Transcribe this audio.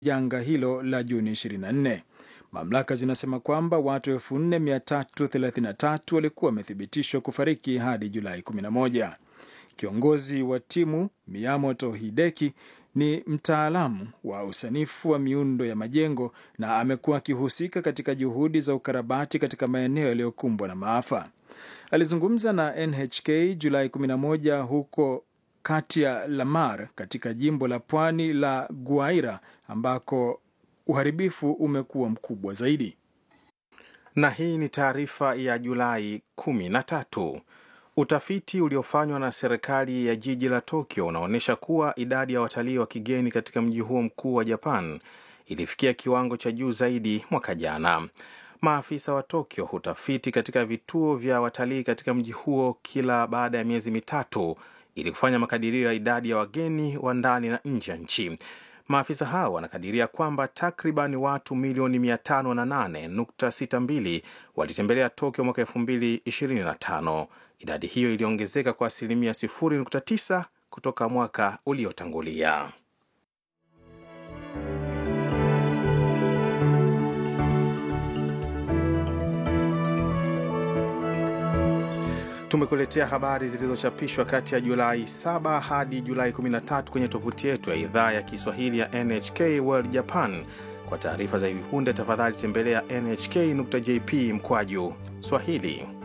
janga hilo la Juni 24. Mamlaka zinasema kwamba watu 4333 walikuwa wamethibitishwa kufariki hadi Julai 11. Kiongozi wa timu Miyamoto Hideki ni mtaalamu wa usanifu wa miundo ya majengo na amekuwa akihusika katika juhudi za ukarabati katika maeneo yaliyokumbwa na maafa. Alizungumza na NHK Julai 11 huko kati ya Lamar katika jimbo la pwani la Guaira ambako uharibifu umekuwa mkubwa zaidi. Na hii ni taarifa ya Julai 13. Utafiti uliofanywa na serikali ya jiji la Tokyo unaonyesha kuwa idadi ya watalii wa kigeni katika mji huo mkuu wa Japan ilifikia kiwango cha juu zaidi mwaka jana. Maafisa wa Tokyo hutafiti katika vituo vya watalii katika mji huo kila baada ya miezi mitatu ili kufanya makadirio ya idadi ya wageni wa ndani na nje ya nchi. Maafisa hao wanakadiria kwamba takriban watu milioni 508.62 walitembelea Tokyo mwaka 2025. Idadi hiyo iliongezeka kwa asilimia 0.9 kutoka mwaka uliotangulia. Tumekuletea habari zilizochapishwa kati ya Julai 7 hadi Julai 13 kwenye tovuti yetu ya idhaa ya Kiswahili ya NHK World Japan. Kwa taarifa za hivi punde, tafadhali tembelea nhk.jp mkwaju Swahili.